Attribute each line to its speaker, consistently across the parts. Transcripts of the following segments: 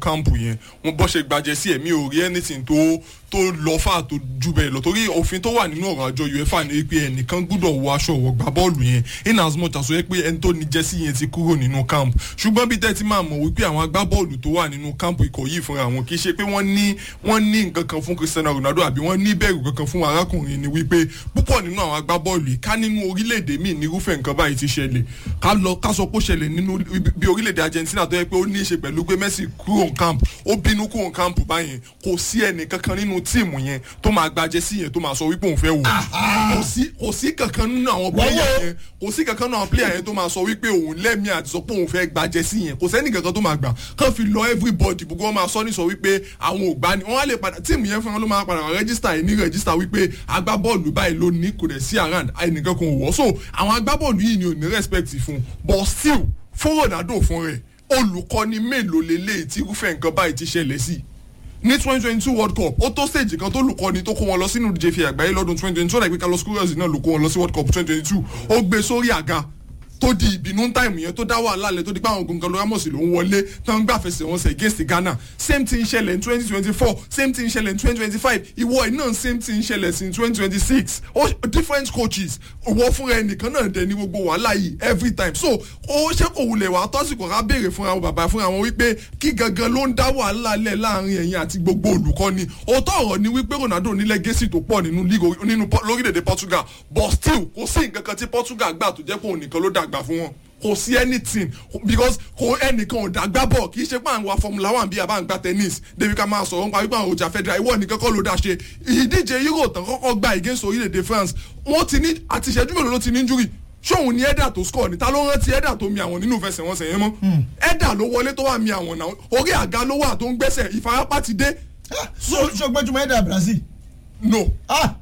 Speaker 1: kámpù yẹn wọn bọ́ ṣe gbajẹ sí ẹ̀mí ò rí anything tó tó lọ fà tó ju bẹ́ẹ̀ lọ torí òfin tó wà nínú ọ̀rọ̀ àjọ uefa ni wípé ẹnìkan gbúdọ̀ wọ aṣọ ọ̀wọ̀ gbá bọ́ọ̀lù yẹn in as much as ó yẹ pé ẹni tó ní jẹ́sí yẹn ti kúrò nínú camp ṣùgbọ́n bí tẹ́tí máa mọ̀ wípé àwọn agbábọ́ọ̀lù tó wà nínú camp ikọ̀ yìí fúnra wọn kì í ṣe pé wọ́n ní wọ́n ní nǹkan kan fún cristiano ronaldo àbí wọ́n ní bẹ̀rù kankan fún arákùnrin ni wípé púpọ̀ nínú àwọn agbábọ́ọ̀lù yìí ká nínú orílẹ̀-èdè míì nírúfẹ́ nǹkan báyìí ti ṣẹlẹ̀ ká lọ ká sọ pé ó ṣẹlẹ̀ nínú bí orílẹ̀-èdè argentina tó yẹ pé ó ní í ṣe pẹ̀lú pé messi kúrò ní camp ó bínú kúrò ní camp báyẹn kò sí ẹnì kankan nínú tíìmù yẹn tó máa gbajẹ sí yẹn tó máa sọ wípé òun fẹ́ wò kò sí kò sí kankan nínú àwọn player yẹn kò sí kankan nínú àwọn player yẹn tó máa sọ wípé òun lẹ́mí àti sọ pé òun fẹ́ gbajẹ sí yẹn kò sẹ́ni kankan tó máa gbà kàn fi lọ everybody gbogbo wọn máa sọ ní sọ wípé àwọn ò gbani wọn á lè padà tíìmù yẹn fún wọn ló máa padà rẹ́gísítà yìí ní rẹ́gísítà wípé agbábọ́ọ̀lù báyìí ló ní kò dẹ̀ sí around ẹnìkan kan ò wọ́ so àwọn agbábọ́ọ̀lù yìí ni ò ní respect fún but still fún ronaldo fún rẹ̀ olùkọ́ni mélòó lélẹ́yìí tí irúfẹ́ nǹkan báyìí ti ṣẹlẹ̀ sí ní twenty twenty two world cup ó tó stage kan tó lùkọ́ni tó kó wọn lọ sínú ìdíje fi àgbáyé lọ́dún twenty twenty two ọ̀dà ìpín carlos queiroz náà ló kó wọn lọ sí world cup twenty twenty two ó gbé sórí àga tó di ìbínú táìmù yẹn tó dá wàhálà lẹ tó di pé àwọn gonzalo ramos ló ń wọlé tó ń gbàfẹsẹ̀ wọn sẹ̀ against ghana same thing ṣẹlẹ̀ ní twenty twenty four same thing ṣẹlẹ̀ ní twenty twenty five ìwọ iná same thing ṣẹlẹ̀ sí ní twenty twenty six different coaches ìwọ fúnra ẹnìkan náà dẹ̀ ní gbogbo wàhálà yìí every time so ó ṣé kò wulẹ̀ wá tọ́sìkò ká béèrè fúnra wọn bàbá fúnra wọn wípé kí gangan ló ń dá wàhálà lẹ̀ láàrin ẹ̀yìn àti gbogbo olùkọ́ni òótọ́ ọ̀rọ̀ ni wípé ronaldo ní legacy tó pọ̀ nínú league nínú lórílẹ̀‐èdè portugal but still kò sí nǹkan kan tí portugal gbà tó jẹ́ pé òun nìkan ló dàgbà fún wọn kò sí anything because kò ẹnìkan ò dàgbà bọ̀ kì í ṣe pé àwọn wa formula one bí àbá ń gba tennis débi ká máa sọ̀rọ̀ nípa wípé àwọn ọjà federal ìwọ nìkan kọ́ ló dá ṣe ìdíje euro tán kọ́kọ́ gba against orílẹ̀-èdè france wọ́n ti ní àti ìṣẹ́jú mélòó ló ti ní injury ṣóun ni ẹ̀dà tó score ni ta ló rántí ẹ̀dà tó mi àwọn nínú ìfẹsẹ̀wọnsẹ̀ yẹn mọ́ ẹ̀dà ló wọlé tó wà mi àwọn náà orí àga ló wà tó ń gbẹ́sẹ̀ ìfarapa ti dé.
Speaker 2: so gbẹ́júmọ́ ẹ̀dà brazil.
Speaker 1: no.
Speaker 2: ah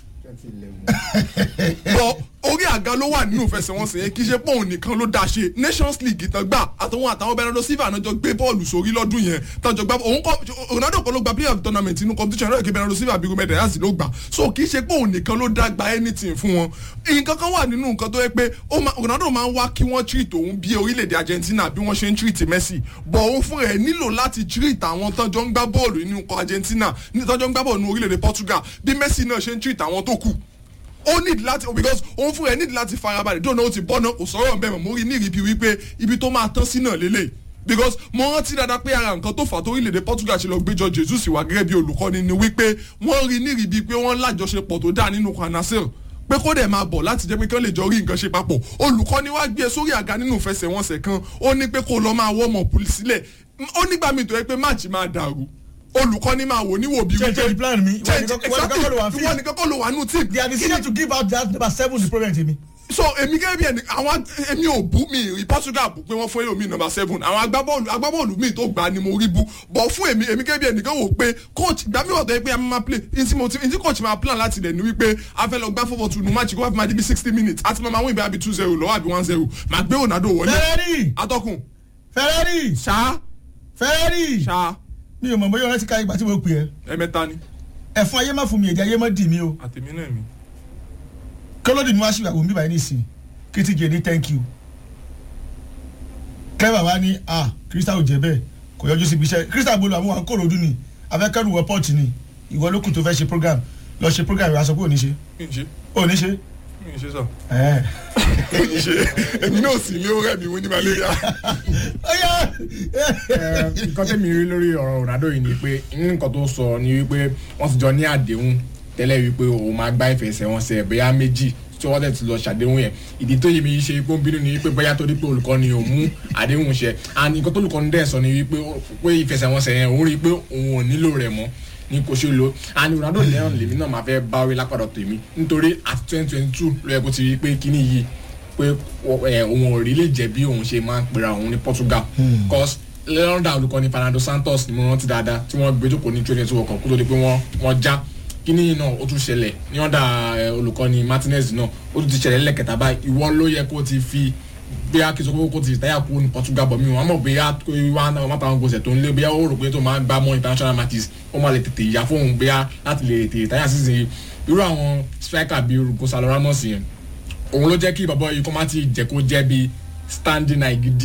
Speaker 1: bọ orí àga ló wà nínú ìfẹsẹ̀wọnsẹ̀ yẹn kì í ṣe pé òun nìkan ló dá ṣe nations league tán gbà àtàwọn àtàwọn bernardo silva náà jọ gbé bọ́ọ̀lù sórí lọ́dún yẹn tán jọ gbá òun kọ ronaldo kan ló gba player of the tournament inú competition náà kí bernardo silva bí gómìnà yàtì ló gbà so kì í ṣe pé òun nìkan ló dá gba anything fún wọn nǹkan kan wà nínú nǹkan tó yẹ pé ronaldo máa ń wá kí wọ́n treat òun bí orílẹ̀-èdè argentina bí wọ́n ṣe ń treat messi bọ̀ òun fún rẹ̀ nílò láti treat àwọn tán jọ ń gbá bọ́ọ̀lù nínú argentina tán jọ ń gbá bọ́ọ̀lù nínú orílẹ̀-èdè portugal bí messi náà ṣe ń treat àwọn tó kù ó need láti because òun fún ẹ need láti farabalẹ̀ dóònà ó ti bọ́ náà kò sọ̀rọ̀ bẹ́ẹ̀ mọ̀ mo rí ní ìrìbí wípé ibi tó máa tán sí náà lélẹ̀ because mo rántí dáadáa pé ara nǹkan tó fà tó orílẹ̀-èdè portugal ṣe lọ gbéjọ jesus wá gẹ́gẹ́ bí olùkọ́ni ni wípé wọ́n rí ní ìrìbí pé wọ́n lájọṣepọ̀ tó dáa nínú kwanasir pé kó dẹ̀ máa bọ̀ láti jẹ́ pé kí wọ́n lè jọ rí nǹkan ṣe papọ̀ olùkọ́ni wá gbé e sórí àga nínú ìfẹsẹ̀wọnsẹ̀ kan ó ní pé kó lọ máa wọ́ ọmọ pùlì sílẹ̀ ó nígbà míì tó yẹ pé máàcì máa dàrú olùkọ́ni máa wò níwò bí
Speaker 2: change the plan mi
Speaker 1: change exactly ìwọ nìkan kọ́ ló wà nù team.
Speaker 2: they are decided to give out that number seven the problem tèmi.
Speaker 1: so èmi gẹ́gẹ́ bí ẹni àwọn èmi ò bú mi rí portugal bú pé wọ́n fún èmi number seven àwọn agbábọ́ọ̀lù agbábọ́ọ̀lù mi tó gbà ni mo rí bú bọ̀ fún èmi èmi gẹ́gẹ́ bí ẹnìkan wò pé coach gbà mí ọ̀tọ̀ yẹ pé a máa play ntí mo ti ntí coach máa plan láti dẹ̀ ni wípé a fẹ́ lọ gbá fọ́fọ́ tunu match kó wá fi máa di bí sixty minutes àti máa wọ́n ìbí àbí two zero lọ́wọ́ àbí one zero máa gbé ronaldo wọlé.
Speaker 2: ferrari
Speaker 1: atọ́kùn.
Speaker 2: ferrari
Speaker 1: ṣá.
Speaker 2: ferrari
Speaker 1: ṣá.
Speaker 2: mi ò mọ̀ bóyá ọ̀rẹ́ ti ka ìgbà tí mo pè ẹ́.
Speaker 1: ẹ̀mẹ́ta ni.
Speaker 2: ẹ̀fọn ayé má fún mi èdè ayé má dì mí o.
Speaker 1: àtẹ̀mí náà mi.
Speaker 2: kọ́lọ́dì ni wọ́n á ṣì wà wọ́n bí báyìí nìsín kìtìjì ní thank you. clever wa ní ah crystal ò jẹ́ bẹ́ẹ̀ kò yọjú síbi iṣẹ́ crystal bolo àwọn àkóró ọdún ni afẹ́kẹ́rù wọ pọ́ọ̀tì ni ìwọ ló kù tó fẹ́ ṣe program lọ ṣe program ìwà sọ pé ò ní ṣe.
Speaker 1: mi ń ṣe.
Speaker 2: ò ní ṣe.
Speaker 1: mi ń ṣe sọ.
Speaker 2: ẹ
Speaker 1: mi ń ṣe èmi náà sì lé ọ̀rẹ́ mi wọ́n ní malaria.
Speaker 3: nǹkan tẹ́mi rí lórí ọ̀rọ̀ ronaldo yìí ni pé nǹkan tó sọ ni wípé wọ́n ti jọ ní àdéhùn tẹ́lẹ̀ wípé òun máa gbá ìfẹsẹ̀wọnsẹ̀ bóyá méjì tí wọ́n tẹ̀ ti lọ ṣàdéhùn yẹn ìdí tó yẹ mi ṣe pé ó ń bínú ni wípé bóyá torí pé olùkọ́ ni òun mú àdéhùn ṣẹ and nǹkan tó olùkọ́ ni dẹ̀ sọ ni wípé pé ìfẹsẹ̀wọnsẹ̀ yẹn òun rí i pé òun ò nílò rẹ̀ mọ́ ní kò ṣe lo and ronaldo lẹ́yìn lèmi náà máa fẹ́ báwí lápàdọ̀ tèmi nítorí àti twenty twenty two ló yẹ kó ti rí i pé kíní yìí pé òun ò rí lè jẹ́ bí òun ṣe máa ń pera òun ní portugal cause lọ́dà olùkọ́ni fernando santos ni mo rántí dáadáa tí wọ́n gbé jókòó ní twenty two ọkọ̀ kó tó di pé wọ́n wọ́n já kíní náà ó tún ṣẹlẹ̀ ní ọ̀dà olùkọ́ni martinez náà ó tún ti ṣẹlẹ̀ lẹ́kẹ̀ta báyìí ìwọ ló yẹ kó ti fi bí a kì í sọ pé kó ti táyà kú ní portugal bọ̀ mí wọn mọ̀ bí a wá wọn táwọn gbèsè tó ń lé bí a ó rò pé tó máa ń gbá mọ́ international matches ó máa lè tètè yá fóun bí a láti lè tètè táyà sísè irú àwọn striker bíi gonzalo ramos yẹn òun ló jẹ́ kí bàbá yìí kó má ti jẹ́ kó jẹ́ bíi standing eye gidi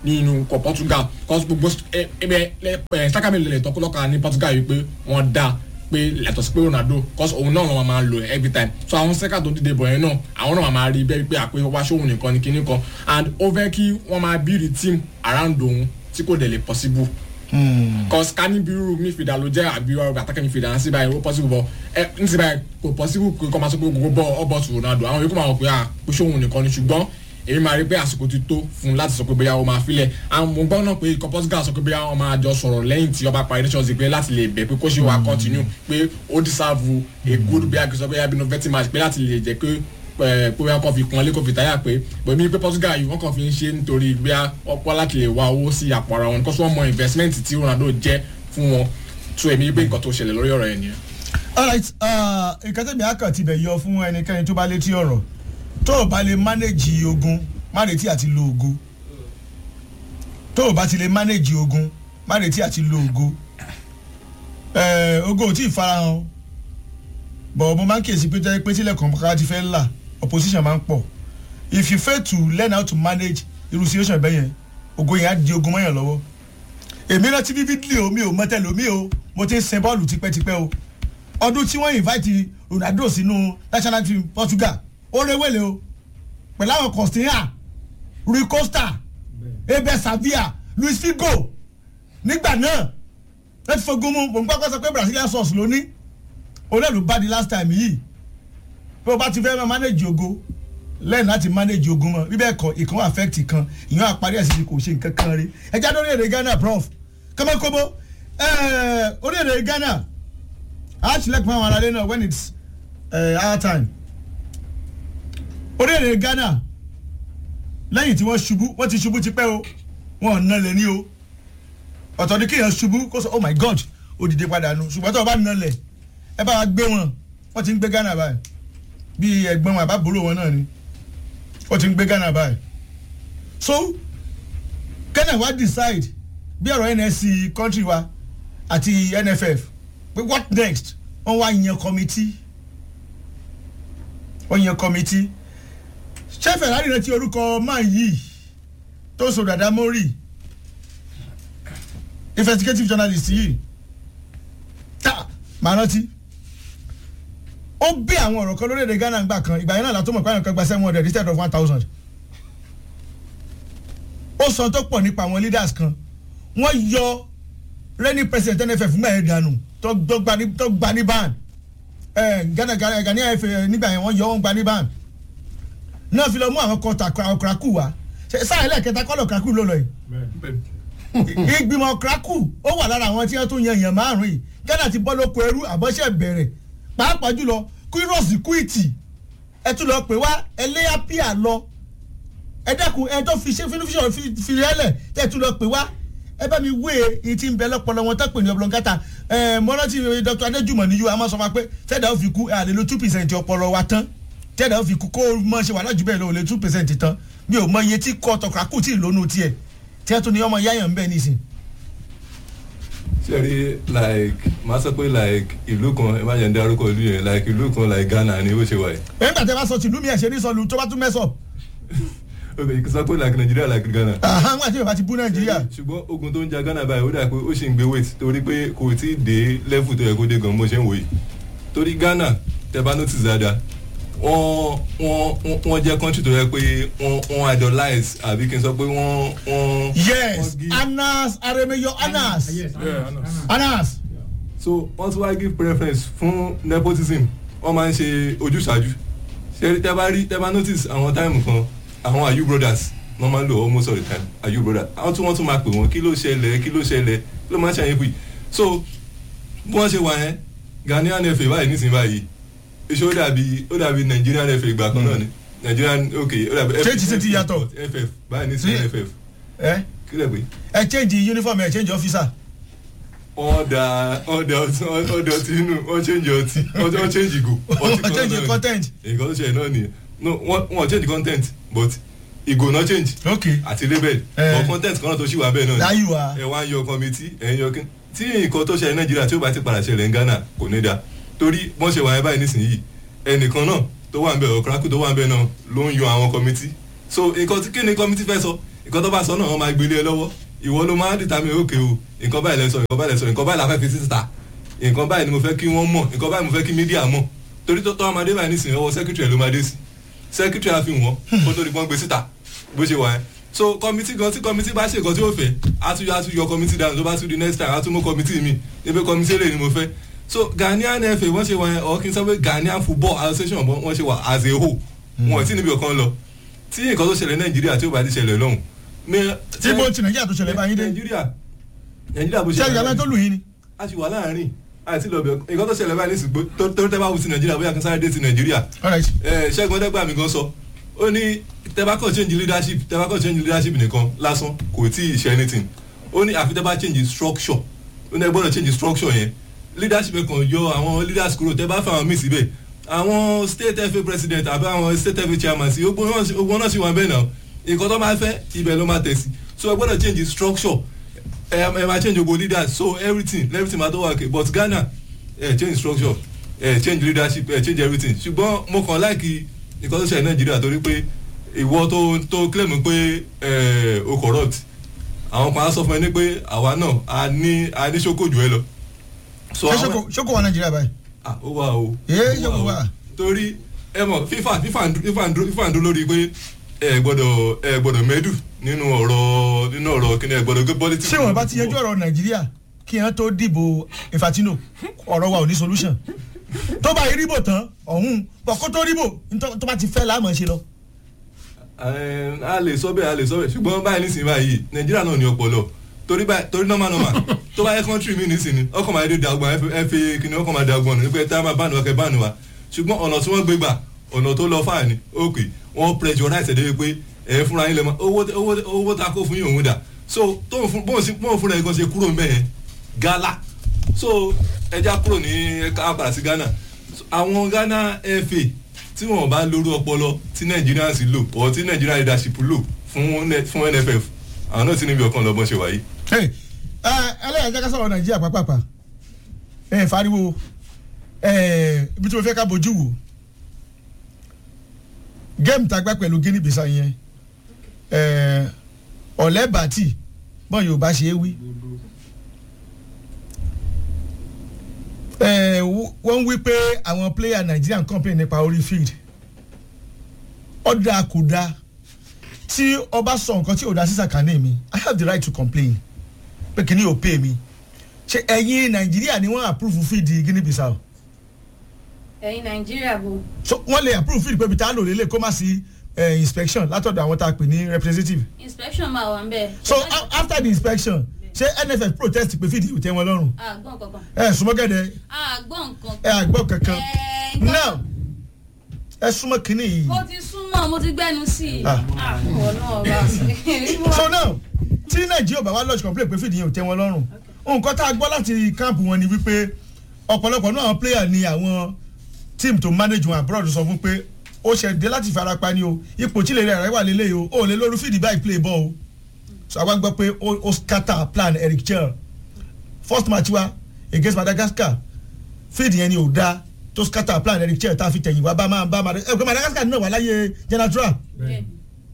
Speaker 3: nínú kọ Portugal cause gbogbo ẹ ẹ ẹ sákàmì lè tọkọlọkà ní Portugal yìí pé wọ́n dá pé yàtọ̀ sí pé Ronaldo cause òun náà wọn máa ń lo every time so àwọn sẹ́kà tó dìde bọ̀ yẹn náà àwọn náà máa rí bẹ́ẹ̀ pé àpé wá sóhun nìkan ní kinní kan and ó fẹ́ kí wọ́n máa build team around òun tí kò dẹ̀ lè possible cause ká ní bírú midfielder ló jẹ́ àbí ọ̀rọ̀ àtàkẹ́ midfielder sí báyìí ó possible bọ̀ ẹ n sì báyìí kò possible kò kọ́ máa sọ pé gbogbo bọ́ ọ bọ̀ tù Ronaldo àwọn yòókù máa wọ̀ pé à pé sóhun nìkan ni ṣùgbọ́n èmi máa rí pé àsìkò ti tó fún un láti sọ pé bóyá o máa filẹ̀ àwọn mo gbọ́ náà pé ikọ̀ Portugal sọ pé bóyá wọ́n máa jọ sọ̀rọ̀ lẹ́yìn tí ọba parí nations pé láti lè bẹ̀ pé kó ṣe wà continue pé ó deserve a good bí akínsọ bóyá bí novelty match pé láti lè jẹ́ pé ẹ pé wọ́n kàn fi pọ́nlé kò fi táyà pé bẹ̀mí pé Portugal yìí wọ́n kàn fi ń ṣe nítorí bí ọ̀pọ̀ láti lè wá owó sí àpò ara wọn kó sọ mọ investment tí Ronaldo jẹ́ fún wọn tó èmi pé nǹkan tó ṣẹlẹ̀ lórí ọ̀rọ̀ yẹn nìyẹn.
Speaker 2: alright nǹkan tẹ̀mí akàn ti bẹ̀ yọ fún ẹnikẹ́ni tó bá létí ọ̀rọ̀ tó o bá lè manage ogun má retí àti lo ògo tó o bá ti lè manage ogun má retí àti lo ògo Eh, ogo ò tí ì farahàn bọ̀ mo máa ń kíyèsí pé jẹ́ pé tílẹ̀ kọ̀ọ̀kan ti fẹ́ là opposition máa ń pọ̀ if you fail to learn how to manage irú situation bẹ́ẹ̀ yẹn ogo yẹn á di ogun mọ́yàn lọ́wọ́ èmi rántí vividly o mi ò mọ tẹ́lẹ̀ omi o mo ti ń sin bọ́ọ̀lù tipẹ́tipẹ́ o ọdún tí wọ́n invite Ronaldo sínú national team Portugal ó rewele o pẹ̀lú àwọn Costinha Rui Costa Ebe Savia Luis Figo nígbà náà ẹ ti fogun mu mò ń gbàgbọ́ sọ pé Brazilian sauce ló ní òun náà ló bá di last time yìí bí o bá ti fẹ́ máa manage ogo lẹ́yìn láti manage ogun mọ́ bíbẹ́ ẹ̀kọ́ ìkan wà affect ìkan ìyẹn àparí ẹ̀sìn ti kò ṣe nǹkan kan rí ẹja lórí èdè Ghana prof kọ́mọ́kọ́mọ́ orí èdè Ghana a select fún àwọn aráalé náà when it's uh, our time orí èdè Ghana lẹ́yìn tí wọ́n ṣubú wọ́n ti ṣubú tipẹ́ o wọ́n ò nalẹ̀ ní o ọ̀tọ̀ ni kéèyàn ṣubú kó sọ oh my god ó dìde padà nu ṣùgbọ́n tó o bá nalẹ̀ ẹ bá wa gbé wọn wọ́n ti ń gbé Ghana báyìí bí ẹ̀gbọ́n wọn àbábòrò wọn náà ni wọ́n ti ń gbé Ghana báyìí so Ghana wa decide bí ọ̀rọ̀ NSC country wa àti NFF pé what next wọ́n wá yan committee wọ́n yan committee ṣé Ferrari rántí orúkọ máa yìí tó so dada mori investigative journalist yìí ta màá rántí ó bí àwọn ọ̀rọ̀ kan lórílẹ̀‐èdè Ghana gbà kan ìgbà yẹn náà látọ́ mọ̀ pé àwọn kan gba seven hundred instead of one thousand ó sọ tó pọ̀ nípa àwọn leaders kan wọ́n yọ reigning president NFF mẹ́ẹ̀ dànù tó gba ní ban Ghana Ghana FA nígbà yẹn wọ́n yọ wọ́n gba ní ban náà fi lọ mú àwọn kan ọ̀krakù wá sáà ẹlẹ́kẹta kọ́lọ̀ ọ̀krakù ló lọ yìí ìgbìmọ̀ ọ̀krakù ó wà lára àwọn tí wọ́n tún yan èèyàn márùn-ún yìí Ghana ti bọ́ lóko ẹrú àbọ̀ṣẹ̀ bẹ̀rẹ̀ pàápàá jùlọ kúrọ́ọ̀sì kúìtì ẹ tún lọ pè wá ẹlẹ́yà píà lọ ẹ dẹ́kun ẹ tó fi ṣe fínífíṣọ̀ fi rẹ́lẹ̀ tẹ́ ẹ tún lọ pè wá ẹ bá mi wé e ti ń bẹ lọ́pọ̀lọ́ wọn tó pè ní ọ̀bùlọ̀ngàtà ẹ mọ́nàtì Dr. Adéjùmọ̀ níyù àmọ́ sọ ma pé tẹ́ẹ̀dá ó fi kú àlè lo two percent ọpọlọ wa tán tẹ́ẹ̀dá ó fi kú kó mọ̀ ṣe wà lájú bẹ́ẹ̀ lọ lè two percent tán mi ò mọ iye tí kọ́ tọkàkù tí ì lónú tiẹ̀ tí ẹ tún ní ọmọ yáyàn ń bẹ nísìn.
Speaker 4: sẹ́rí like máa sọ pé like ìlú kan ẹ má jẹ́ ń dárúkọ ìlú yẹn like ìlú kan like Ghana ni ó ṣe wà yìí.
Speaker 2: nígbà tí a bá sọ tìlú mi ẹ̀ ṣe ní sọlù tó bá tún mẹ́sọ̀.
Speaker 4: ok sọ pé like Nàìjíríà like Ghana.
Speaker 2: àwọn àti yorùbá ti bú Nàìjíríà.
Speaker 4: ṣùgbọ́n ogun tó ń ja Ghana báyìí ó dà pé ó sì ń gbé weight torí pé kò tí ì dé level tó yẹ kó dé gan mo ṣe ń wò yìí torí Ghana tẹ bá notice dáadáa wọ́n wọ́n wọ́n jẹ́ country tó yẹ pé wọ́n wọ́n idolize àbí kí n sọ pé wọ́n wọ́n.
Speaker 2: yes Anas Aremeyo Anas Anas.
Speaker 4: so wọ́n tún wá give preference fún nepotism wọ́n máa ń ṣe ojúṣàájú ṣe tẹ́ bá rí tẹ́ bá notice àwọn táìmù kan àwọn Ayu brothers wọ́n máa ń lò almost all the time Ayu brothers àwọn tí wọ́n tún máa pè wọ́n kí ló ṣẹlẹ̀ kí ló ṣẹlẹ̀ kí ló máa ń ṣàyẹ̀wò yìí so bí wọ́n ṣe wà yẹn Ghanaian FA báyìí nísìnyí báyìí iṣẹ́ ó dàbí ó dàbí Nigerian FA ìgbà kan náà ni Nigerian ok ó dàbí
Speaker 2: Ṣé ti ṣe ti yàtọ̀?
Speaker 4: FF báyìí nísìnyí FF
Speaker 2: ẹ
Speaker 4: kí lè pé
Speaker 2: ẹ change uniform ẹ change officer.
Speaker 4: ọ̀dà ọ̀dà ọtí ọ̀dà ọtí inú wọ́n change ọtí wọ́n change ìgò ọtí
Speaker 2: Wọ́n change
Speaker 4: náà ni.
Speaker 2: content.
Speaker 4: nǹkan tó ṣẹlẹ̀ náà nìyẹn no wọ́n wọ́n change content but ìgò náà change
Speaker 2: ok
Speaker 4: àti label
Speaker 2: Eh.
Speaker 4: but content kan náà tó ṣì wà bẹ́ẹ̀ náà ni
Speaker 2: láyù wa.
Speaker 4: ẹ wá ń yọ committee ẹ ń yọ kí tí nǹkan tó ṣẹlẹ̀ nàìjíríà tí ó bá ti padà ṣẹlẹ̀ ní ghana kò ní da torí wọ́n ṣe wà yẹn báyìí nísìnyí ẹnìkan náà tó wà ń bẹ̀ ọ̀krákù tó wà ń bẹ̀ náà ló ń yọ àwọn committee so nǹkan tí kí ni committee fẹ́ sọ nǹkan tó bá sọ náà wọ́n máa gbélé ẹ lọ́wọ́ ìwọ ló máa ń dìtà mí òkè o nǹkan báyìí lẹ sọ nǹkan báyìí lẹ sọ nǹkan báyìí la fẹ́ fi síta nǹkan báyìí ni mo fẹ́ kí wọ́n mọ̀ nǹkan báyìí mo fẹ́ kí mídíà mọ̀ torí tó tọ́ ọmọdé báyìí nísìnyí ọwọ́ sẹ́kítírì ló máa dé sí sẹ́kítírì á fi wọ́n kó tó di pọ́n gbé síta bó ṣe wà ẹ́ so kọmitì gan tí kọmitì bá ṣe nǹkan tí ó fẹ́ àtúnyọ àtúnyọ kọmitì dànù tó bá tún di next time àtúmọ̀ kọmitì mi ebi kọmitì lè ní mo fẹ́ so Ghanaian FA wọ́n ṣe wà ẹ́ ọ̀ kí n sọ pé Ghanaian Football Association wọ́n ṣe wà as a whole wọn ò tí níbi ọ̀kan lọ tí nǹkan tó ṣẹlẹ̀ Nàìjíríà tí ó bá ti ṣẹlẹ̀ lọ́hùn.
Speaker 2: tí bó ti nàìjíríà tó ṣẹlẹ̀ báyìí dé
Speaker 4: Nàìjíríà Nàìjíríà bó ṣe
Speaker 2: ṣé ìyàwó tó lù yín ni.
Speaker 4: a ti wà láàrin àti lọ́bẹ̀ nǹkan tó ṣẹlẹ̀ báyìí nísìgbó tó tẹ́ bá wù sí Nàìjíríà bóyá kan sáré dé ti Nàìjíríà
Speaker 2: All right.
Speaker 4: ẹ ṣẹ́gun ọdẹ́gbà mi gan sọ ó ní tẹ́bákọ̀ change leadership tẹ́bákọ̀ change leadership nìkan lásán kò tí ì ṣe anything ó ní àfi tẹ́bá change structure ó ní ẹ gbọ́dọ̀ change structure yẹn leadership kan yọ àwọn leaders kúrò tẹ́bá fẹ́ àwọn míì síbẹ̀ àwọn state FA president àbí àwọn state FA chairman sí ogun náà sì wà bẹ́ẹ̀ náà nǹkan tó máa fẹ́ ibẹ̀ ló máa tẹ̀ sí so ẹ gbọ́dọ̀ change structure ẹ ẹ máa change ogo leaders so everything everything máa tó wà okay but Ghana ẹ change structure ẹ change leadership ẹ change everything ṣùgbọ́n mo kàn láìkí nǹkan tó ṣẹlẹ̀ nàìjíríà torí pé ìwọ tó tó claim pé ẹ o corrupt àwọn kan á sọ fún ẹ ní pé àwa náà a ní a ní ṣókò jù ẹ lọ. so
Speaker 2: ṣé
Speaker 4: àwọn
Speaker 2: ṣókò- ṣókò wà nàìjíríà báyìí.
Speaker 4: ah ó wà o.
Speaker 2: Ee,
Speaker 4: Ó
Speaker 2: ṣókò
Speaker 4: o.
Speaker 2: wà.
Speaker 4: torí ẹ mọ̀ fífà fífà ń dú- fífà ń dú- fífà ń dún lórí pé ẹ gbọ́dọ̀ ẹ gbọ́dọ̀ mẹ́dù nínú ọ̀rọ̀ nínú ọ̀rọ̀ kíni ẹ gbọ́dọ̀ gbé politics.
Speaker 2: ṣé wọn bá ti yanjú ọ̀rọ̀ nàìjíríà kí wọn tó dìbò Infantino ọ̀rọ̀ wa ò ní solution tó bá yí ríbò tán ọ̀hún bọ̀ kó tó ríbò ntọ́- tó bá ti fẹ́ láàmú ṣe lọ.
Speaker 4: Ẹ, a lè sọ bẹ́ẹ̀ a lè sọ bẹ́ẹ̀ ṣùgbọ́n báyìí nísìnyí báyìí nàìjíríà náà ní ọpọlọ torí báyìí torí normal normal tó bá yẹ country mi nísìnyí ọkọ̀ máa dé dàgbọ́n ẹ fi kíni ọkọ̀ máa dàgbọ́n ní pé tá a máa bánu wa kẹ́ bánu wa ṣùgbọ́n ọ̀nà tí wọ́n gbé gbà ọ̀nà tó lọ fáà ni ok wọ́n pressurize ẹ̀ débi pé ẹ̀ fúnra yín lè mọ owó owó owó ta kó fún yín òun dà so tóun fún bóun sí bóun fúnra ẹ̀ gan ṣe kúrò ń bẹ̀ yẹn gala so ẹja kúrò ní ká padà sí Ghana So, àwọn Ghana FA tí wọn bá lórí ọpọlọ tí Nigerians lò ọ tí Nigerian leadership lò fún ne- fún NFF àwọn náà ti níbi ọkàn lọ́bọ̀n ṣe wáyé.
Speaker 2: Hey, ẹ ẹlẹ́yà jẹ́ ká sọ̀rọ̀ nàìjíríà pápápá ẹ fariwo ẹ ibi tí mo fẹ́ ká bójú wò géèmù tá a gbá pẹ̀lú Guinea Bissau yẹn ẹ ọ̀lẹ́ bàtì bọ́n Yorùbá ṣe é wí ẹ wọ́n wí pé àwọn player Nigerian complain nípa orí field ọ̀dà kò dáa tí ọba sọ nǹkan tí ò dá sí sàkánì mi I have the right to complain pé kìíní ò pay mi ṣe ẹ̀yin nàìjíríà ni wọ́n approve feed Guinea Bissau
Speaker 5: ẹ̀yin nàìjíríà bò
Speaker 2: so wọ́n lè approve feed pé bí tá a lò lélẹ̀ kó má sí eh, inspection látọ̀dọ̀ àwọn tá a pè ní representative
Speaker 5: inspection máa wà ń bẹ̀.
Speaker 2: so a- after the inspection ṣé NFF protest pé feed ò tẹ́ wọn lọ́rùn
Speaker 5: àgbọ̀n kankan
Speaker 2: ẹ súnmọ́ gẹ́dẹ́
Speaker 5: àgbọ̀n kankan.
Speaker 2: ẹ àgbọ̀ kankan
Speaker 5: Ẹ, nǹkan-
Speaker 2: now ẹ súnmọ́ kínní yìí
Speaker 5: mo ti súnmọ́ mo ti gbẹ́nu sí i.
Speaker 2: Ah.
Speaker 5: àwọn náà bá sí.
Speaker 2: so now tí nàìjíríà bá wá lodge complaint pé fìdí yẹn ò tẹ́ wọn lọ́rùn nǹkan tá a gbọ́ láti káàmpù wọn ni wípé ọ̀pọ̀lọpọ̀ náà àwọn player ni àwọn team tó manage wọn abroad sọ fún pé ó ṣe dé láti farapa ni o ipò tí lè rẹ̀ rẹ̀ wà lélẹ̀ o ò lè lórí fìdí báyìí play ball o so àwa gbọ́ pé ó ó scatter plan Eric Chell first match wa against Madagascar fìdí yẹn ni ò da tó scatter plan Eric Chell tá a fi tẹ̀yìn wá bá máa bá Madagascar ẹ̀ pé Madagascar náà wà láyé general
Speaker 5: Bẹ́ẹ̀.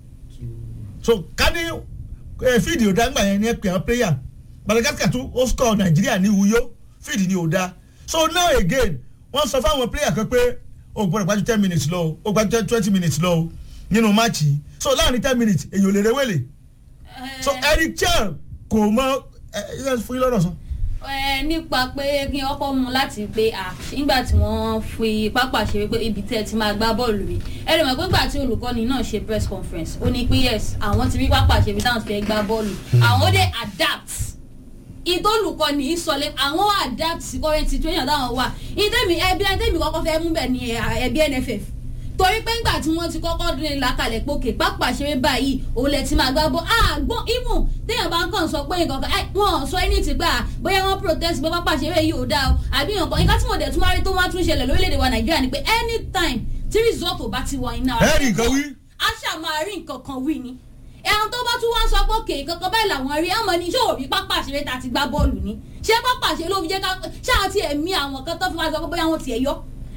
Speaker 2: so kadi ẹ fíìdì ò dá ńgbà yẹn ní ẹ pè àwọn player Madagascar tún ó score Nàìjíríà ní Uyo fíìdì ni ò dá so now again wọ́n sọ fáwọn player kan pé o gbọ́dọ̀ gbájú ten minutes lọ o o gbájú twenty minutes lọ o nínú máàcì yìí so láàrin ten minutes èyàn ò lè rewele so Eric Chell kò mọ ẹ ẹ fún yín lọ́dọ̀ sọ.
Speaker 5: ẹ nípa pé kí ọkọ mu láti pé à nígbà tí wọ́n fi pápá ṣe pé ibi tẹ́ ẹ ti máa gbá bọ́ọ̀lù rí ẹ lè mọ̀ pé nígbà tí olùkọ́ni náà ṣe press conference ó ní pé yes àwọn ti rí pápá ṣe ibi táwọn ti fẹ́ gbá bọ́ọ̀lù àwọn dé adapt ìtòlùkọ́ni ìsọlẹ̀ àwọn adapt sí current situation táwọn wà ìtẹ̀mí ẹbí ẹtẹ̀mí kọ́kọ́ fẹ́ mú bẹ̀ ní ẹbí NFF torí pé ńgbà tí wọ́n ti kọ́kọ́ dín in lákàlẹ̀ pòkè pápá ṣeré báyìí òun lẹ ti máa gbá bọ́ àgbọ̀n even téèyàn bá ń kàn sọ pé nǹkan kan ẹ, wọn ò sọ ẹni tí gbà bóyá wọ́n protest bó pápá ṣeré yìí ò dáa o àbí nǹkan nǹkan tí mo dẹ̀ tún wá rí tó wá tún ṣẹlẹ̀ lórílẹ̀‐èdè wa Nàìjíríà ni pé anytime tí result ò bá ti wọ iná
Speaker 2: ẹ rí nǹkan wí.
Speaker 5: a ṣáà máa rí nǹkan kan wí ni ẹran tó bá tún wá sọ pé òkè kankan báyìí làwọn rí ẹmọ ní ṣé òrí pápá àṣeré ta ti gbá bọ́ọ̀lù ni ṣé pápá àṣeré ló fi jẹ́ ká ṣáà ti ẹ̀mí àwọn kan tó fi wá sọ pé bóyá wọ́n ti ẹ̀ yọ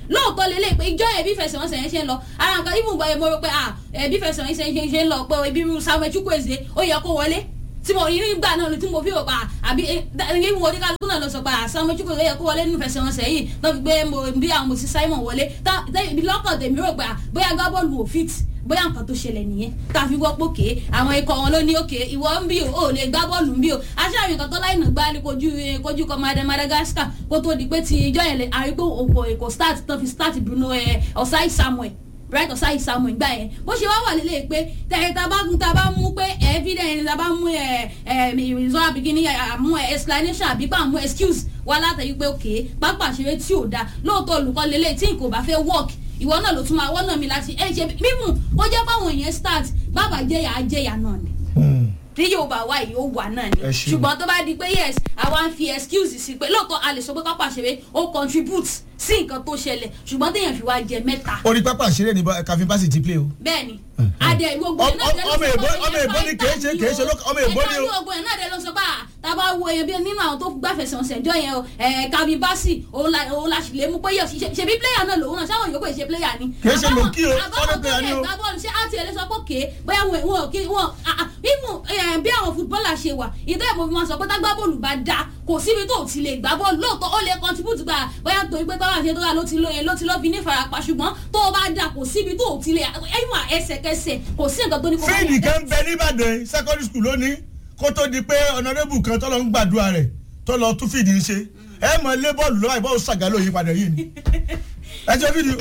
Speaker 5: lóòótọ́ lélẹ̀ pé ìjọ yẹn bí fẹsẹ̀wọnsẹ̀ yẹn ṣe ń lọ ara nǹkan ibùn bọ̀ mo rò pé ah ẹ̀ bí fẹsẹ̀wọnsẹ̀ yẹn ṣe ń lọ pé ibi irú Samuel Chukwueze ó yẹ kó wọlé tí mo rí nígbà náà tí mo fi rò pa àbí ní mo oníkálukú náà lọ sọ pa Samuel Chukwueze ó yẹ kó wọlé nínú fẹsẹ̀wọnsẹ̀ yìí náà fi gbé mo bí àwọn mo sì Simon wọlé tá ibi lọ́kàn tèmi rò pé ah, bóyá gbá bọ́ọ̀lù ò fit bóyá nǹkan tó ṣẹlẹ̀ nìyẹn tá a fi gbọ́ pòkè àwọn ikọ̀ wọn ló ní òkè ìwọ ń bí o ò lè gbá bọ́ọ̀lù ń bí o aṣáájú nǹkan tó láìnà gbá ní kojú eh, kojú kọ Mada- Madagascar kó tó di pé ti ìjọ yẹn lè àrígbó òkò èkó start tó fi start Bruno eh, Osai Samuel right Osai Samuel gbà yẹn bó ṣe wá wà lélẹ̀ pé tẹ̀yẹ tá a bá tá a bá mú pé evidence tá a bá mú ẹ ẹ result àbíkíní àmú ẹ explanation àbí pa àmú excuse wá látàrí pé òkè pápá àṣeré tí ò dáa lóòótọ́ olùkọ́ lélẹ̀ tí nǹkan ò bá fẹ́ work ìwọ náà ló tún máa wọ́nà mi láti ẹ ṣe mímú kó jẹ́ báwọn èèyàn start bàbá jẹ́yà á jẹ́yà náà ni tí yóò bá wá yìí ó wà náà ni
Speaker 2: Ẹ ṣeun.
Speaker 5: ṣùgbọ́n tó bá di pé yes àwa ń fi excuse sí pé lóòótọ́ a lè sọ pé pápá ṣeré ó contribute sí nǹkan tó ṣẹlẹ̀ ṣùgbọ́n téèyàn fi wá jẹ mẹ́ta
Speaker 2: orí pápá àṣírí ni Calvin Bassey ti play o.
Speaker 5: bẹ́ẹ̀ ni adẹ gbogbo ẹ̀ náà dẹ ló
Speaker 2: ọmọ
Speaker 5: sọ
Speaker 2: èbó
Speaker 5: pé
Speaker 2: ọmọ èbó ni kìí ṣe kìí ṣe lókè ọmọ èbó ni
Speaker 5: ẹ̀ka ní
Speaker 2: o.
Speaker 5: gbogbo ẹ̀ náà dẹ ló sọ pé à, tá a bá wo èèyàn bí nínú àwọn tó gbàfẹ̀sẹ̀ ọ̀sẹ̀ jọ yẹn o ẹ̀ Calvin Bassey òun la òun la sì lè mú pé yọ ṣe ṣe bí player náà lòun náà ṣáwọn yòókù ìṣe player ni.
Speaker 2: Kìí ṣe
Speaker 5: Àbáwọn-
Speaker 2: lòkì o,
Speaker 5: àbáwọn
Speaker 2: foreign
Speaker 5: tó
Speaker 2: player ni o.
Speaker 5: lè gbá bọ́ọ̀lù ṣé àti ẹ̀ lè sọ pé òkè bóyá wọn wọn kì wọn mímú bí àwọn footballer ṣe wà ìdá ìbò fi máa sọ pé tá gbá bọ́ọ̀lù bá da kò síbi tó ti lè gbá bọ́ọ̀lù lóòótọ́ ó lè contribute gba bóyá torí pé tọ́wọ́ àṣẹ tó wà ló ti lóye ló ti lọ́ fi ní farapa ṣùgbọ́n tó o bá da kò síbi tó ti lè ẹ̀yìn ẹsẹ̀kẹsẹ̀ kò sí nǹkan tó ní kó má
Speaker 2: fíìdì
Speaker 5: yẹ.
Speaker 2: kan bẹ nìbàdàn secondary school lónìí kó tó di pé honourable kan tó lọ ń gbàdúrà rẹ̀ tó lọ tún fíìdì ń ṣe ẹ mọ lé bọ́ọ̀lù lọ́wọ́ ìbọn ṣàgálò yìí padà yìí ni ẹ jẹ́ fídíò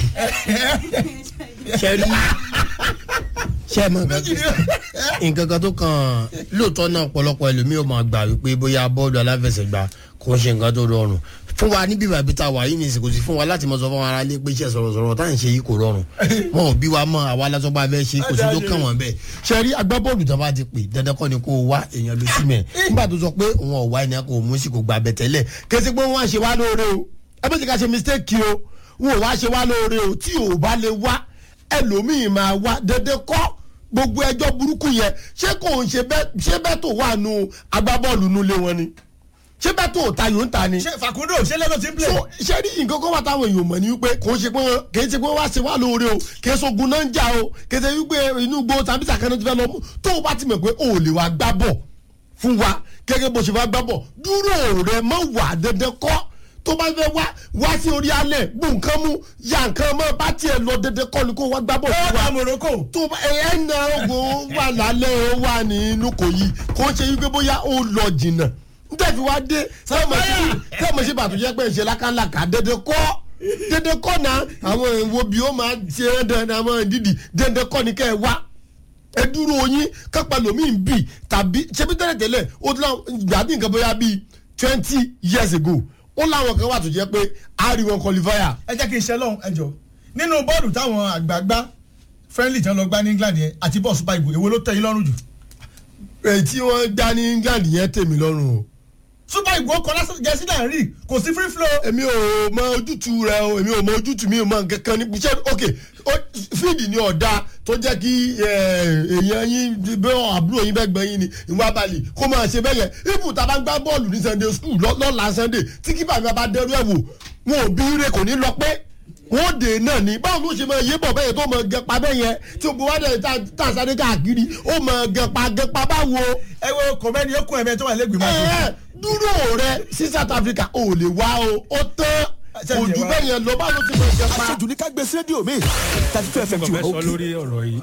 Speaker 6: ṣe rí ṣe mọ nǹkan
Speaker 2: méjì ni
Speaker 6: kan- nǹkan kan tó kàn lóòótọ́ náà ọ̀pọ̀lọpọ̀ ẹlòmíì ò máa gbà wípé bóyá bọ́ọ̀lù aláfẹsẹ̀gbá kò ń ṣe nǹkan tó rọrùn fún wa níbí bàbí tá a wà yìí ní ìsìnkú sí fún wa láti mọ sọ fún wa ara lé pé iṣẹ́ sọ̀rọ̀sọ̀rọ̀ tá à ń ṣe yìí kò rọrùn wọn ò bí wa mọ àwa lásọpá bẹ́ẹ̀ ṣe kò sí tó kàn wọ́n bẹ́ẹ̀ ṣe rí agbábọ́ọ̀lù tó bá ti pè dandan kọ́ ni kó o wá èèyàn ló sí mẹ́ nígbà tó sọ pé òun ò wá ènìyàn kò mú sí kò gbà bẹ̀ tẹ́lẹ̀ kẹsí pé wọ́n á ṣe wá lóore o ẹ bó ti ká ṣe mistake o wọn ò wá ṣe wá lóore o tí ò bá lè wá ẹlòmíì máa wá dandan kọ́ gbogbo ẹjọ́ burúkú yẹn ṣé kò ń ṣe bẹ́ẹ̀ ṣé bẹ́ẹ̀ tó wà nù agbábọ́ọ̀lù nulẹ̀ wọn ni ṣé bẹ́ẹ̀ tó ta yòó ń ta ni
Speaker 2: ṣe Facundo ṣe lẹ́nu ti ń play.
Speaker 6: so ṣe rí nǹkan kan wà táwọn èèyàn mọ̀ ní wípé kò ń ṣe pé wọn kì í ṣe pé wọn wá ṣe wá lóore o kì í ṣogun náà ń jà o kì í ṣe wípé inú gbó tàbí sàkánná ti fẹ́ lọ mú tó o bá ti mọ̀ pé o ò lè wá gbá bọ̀ fún wa gẹ́gẹ́ bó ṣe fẹ́ gbá bọ̀ dúró rẹ mọ́ wà dandan kọ́ tó bá fẹ́ wá wá sí orí alẹ̀ gbó nǹkan mú ya nǹkan mọ́ bá tiẹ̀ lọ dandan kọ́ ni kó wá gbá bọ̀
Speaker 2: ó
Speaker 6: fún wa
Speaker 2: wà Morocco.
Speaker 6: tó bá ẹ ẹ na ogun wà lálẹ́ ó wà nínú kò yí kò ń ṣe wípé bóyá ó lọ jìnnà n tẹ̀fi wá dé tẹ́mọ̀ sí bàtú jẹ́ pé ń ṣe lákàlàkà dédé kọ́ dédé kọ́ na àwọn èèwọ̀ bí ó máa ṣe é dandan àwọn dídì dédé kọ́ ni kẹ́ ẹ wá ẹ dúró yín kápá lomi ń bì tàbí ṣebí tẹ́lẹ̀ tẹ́lẹ̀ ó ti láwọn gbàdí nǹkan bóyá bíi twenty years ago ó láwọn kan wà tó jẹ́ pé a rí wọn qualifier
Speaker 2: ẹ jẹ́ kí n ṣe lọ́hùn ẹ jọ nínú bọ́ọ̀lù táwọn àgbààgbà friendly tí wọ́n lọ gbá ní England yẹn àti bọ́ọ̀ super eagles èwo ló tẹ́ yín lọ́rùn jù.
Speaker 6: èyí tí wọ́n gbá ní England yẹn tèmi lọ́rùn o.
Speaker 2: super eagles kọ lásán jẹ́sí náà rí kò sí free flow.
Speaker 6: èmi ò mọ ojútùú rẹ o èmi ò mọ ojútùú mi ò mọ nǹkan ní iṣẹ́ ok ó- fíìdì ni ọ̀dà tó jẹ́ kí eh, èèyàn yín bẹ́ẹ̀ àbúrò yín bẹ́ẹ̀ gbọ́n yín ni ìwà abalì kó máa ṣe bẹ́ẹ̀ yẹn ibù tá a bá ń gbá bọ́ọ̀lù ní Sunday school lọ́- lọ́la Sunday tí kípa mi bá dẹrú ẹ̀ wò wọn ò bí ire kò ní lọ pé wọn ò dé náà ni báwo ló ṣe máa yé bọ̀ bẹ́ẹ̀ tó máa gẹpa bẹ́ẹ̀ yẹn tí o bọ̀ wá dẹ̀ tá a sáré káàkiri ó máa gẹpa gẹpa báwo
Speaker 2: ẹ wo kọ̀mẹ́ni ó kún ẹ̀mẹ́ tó wà lẹ́gbẹ̀ẹ́ máa
Speaker 6: ẹ
Speaker 2: ṣe.
Speaker 6: dúró rẹ sí South Africa ò lè wá o ó tán
Speaker 2: Ṣé
Speaker 6: kò
Speaker 2: ti
Speaker 6: jù
Speaker 2: wá?
Speaker 6: bẹ́ẹ̀ yẹn lọ bá ló ti mọ̀ jẹ́ pa.
Speaker 7: aṣojú ní ká gbé sí rédíò mi thirty two fm
Speaker 8: mo
Speaker 7: ti wà
Speaker 8: fẹ́ sọ
Speaker 7: òkè.
Speaker 8: lórí ọ̀rọ̀ yìí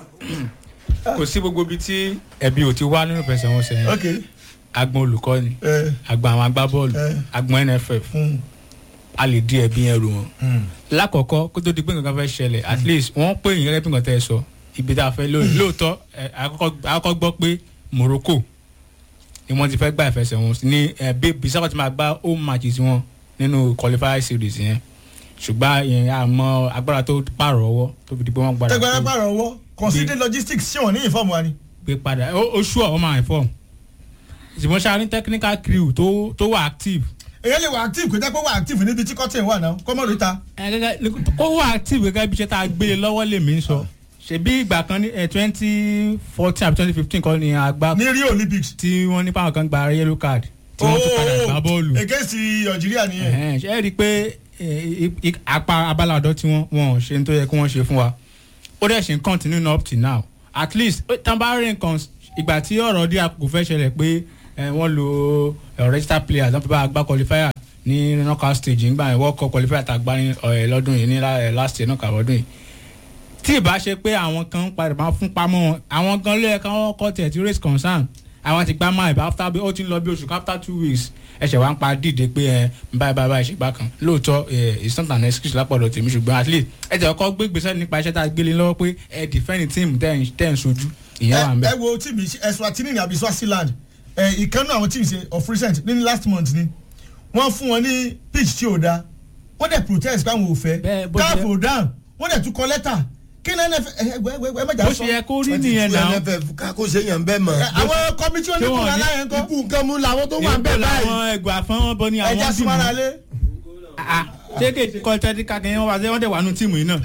Speaker 8: kò sí gbogbo ibi tí ẹbí ò ti wá nínú ìfẹsẹ̀wọnsẹ̀ yẹn
Speaker 2: ok
Speaker 8: agbọn olùkọ́ni
Speaker 2: ẹ
Speaker 8: agbọn àwọn agbábọ́ọ̀lù
Speaker 2: Eh.
Speaker 8: agbọn NFF
Speaker 2: mm,
Speaker 8: a lè di ẹbí yẹn rò wọn.
Speaker 2: mm.
Speaker 8: lákọ̀ọ́kọ́ kó tó di pé nǹkan fẹ́ ṣẹlẹ̀ at least wọ́n pè yín gẹ́gẹ́ bí nǹkan tẹ́ ẹ sọ ibi tá a fẹ́ lónìí lóòótọ́ ẹ, àkọ́kọ́ àkọ́kọ́ gbọ́ pé Morocco ni wọ́n ti fẹ́ gba ìfẹsẹ̀wọnsẹ̀ ní ẹ, bí Bissau ti máa gba home matches wọn nínú qualifier series yẹn ṣùgbọ́n ìyẹn àmọ́ agbára tó pààrọ̀ ọwọ́ tó fi di pé wọ́n gbára
Speaker 2: tẹgbẹ́rẹ́
Speaker 8: tó
Speaker 2: pààrọ̀ ọwọ́ consider logistics ṣé wọ́n ní ìfọ̀mù wa ni.
Speaker 8: gbé padà ó ó ṣú ọ̀ máa inform ṣùgbọ́n ṣáà ní technical crew tó tó wà active
Speaker 2: èyàn lè wà active kò jẹ́ pé wà active níbi tí cotton wà náà kọ́mọ́ ló ta.
Speaker 8: ẹ gẹ́gẹ́ kó wà active gẹ́gẹ́ bí iṣẹ́ tá a gbé e lọ́wọ́ lèmi ń sọ ṣebí ìgbà kan ní twenty fourteen àbí twenty fifteen kọ́ ni a gbá
Speaker 2: ní Rio Olympics.
Speaker 8: tí wọ́n nípa àwọn kan gba yellow card tí wọ́n tún padà gbá bọ́ọ̀lù
Speaker 2: against Algeria nìyẹn.
Speaker 8: Ẹ̀hẹ́n, ṣe é rí i pé eh, i- i- apá abala ọ̀dọ́ tí wọ́n wọ́n ṣe ń tó yẹ kí wọ́n ṣe fún wa ó dẹ̀ ṣe ń continue up till now at least eh, tán bá rí nǹkan ìgbà tí ọ̀rọ̀ dí àkókò fẹ́ ṣẹlẹ̀ pé eh, wọ́n lo eh, register players wọ́n fi bá gbá qualifier ní knockout stage nígbà yẹn world cup qualifier tá a gbá ní eh, lọ́dún yìí ní la- eh, last year knockout ọdún yìí tí ìbá ṣe pé àwọn kan ń padà máa fún pamọ́ wọn àwọn gan ló yẹ kí wọ́n kọ́ tẹ̀ tí raise concern àwọn ti gbá máa ìbá after bí ó ti ń lọ bí oṣù kan after two weeks ẹsẹ̀ wa ń pa dìde pé ẹ báyìí báyìí báyìí ṣègbà kan lóòótọ́ ẹ it's not an excuse lápọ̀dọ̀ tèmi ṣùgbọ́n at least ẹ tẹ̀ ọkọ gbé gbèsè nípa iṣẹ́ tá a gbélé lọ́wọ́ pé ẹ defend team tẹ̀ ń tẹ̀ ń sojú ìyẹn wà ń
Speaker 2: ẹ
Speaker 8: bẹ̀.
Speaker 2: ẹ wo tíìmù Eswatini ní àbí Swaziland ẹ ìkànnì àwọn tíìmù ṣe of recent ní last month ni wọ́n fún wọn ní pitch tí ò da wọ́n dẹ̀ protest pé àwọn ò fẹ́
Speaker 8: Bẹ́ẹ̀ bó ṣe-
Speaker 2: káàfù down wọ́n dẹ̀ tún kọ lẹ́tà kí ni nff ẹ ẹ ẹ ẹ mẹ́jà
Speaker 8: bó
Speaker 2: sọ
Speaker 8: ṣe yẹ kó rí nìyẹn náà
Speaker 6: nff ká kó ṣe yàn bẹ́ẹ̀ mọ̀.
Speaker 2: Ẹ, àwọn kọmitì
Speaker 8: Ṣé wọ́n
Speaker 2: oníkùnrin
Speaker 8: ní-
Speaker 2: aláyẹn kọ́
Speaker 6: ikú nǹkan mú làwọn tó wà
Speaker 8: ìbò
Speaker 6: bẹ́ẹ̀ báyìí.
Speaker 8: làwọn ẹgbẹ́ àfọwọ́n bọ ní
Speaker 2: ẹja
Speaker 8: àwọn
Speaker 2: súnmọ́ra
Speaker 8: dìmú
Speaker 2: lé
Speaker 8: ṣé kéèké kọ́ tẹ́tí kakẹ́ wọn wá sí wọ́n dẹ̀ wà nù tíìmù yìí náà.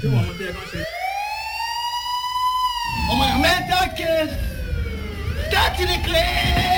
Speaker 9: Mental case. Start to the clear.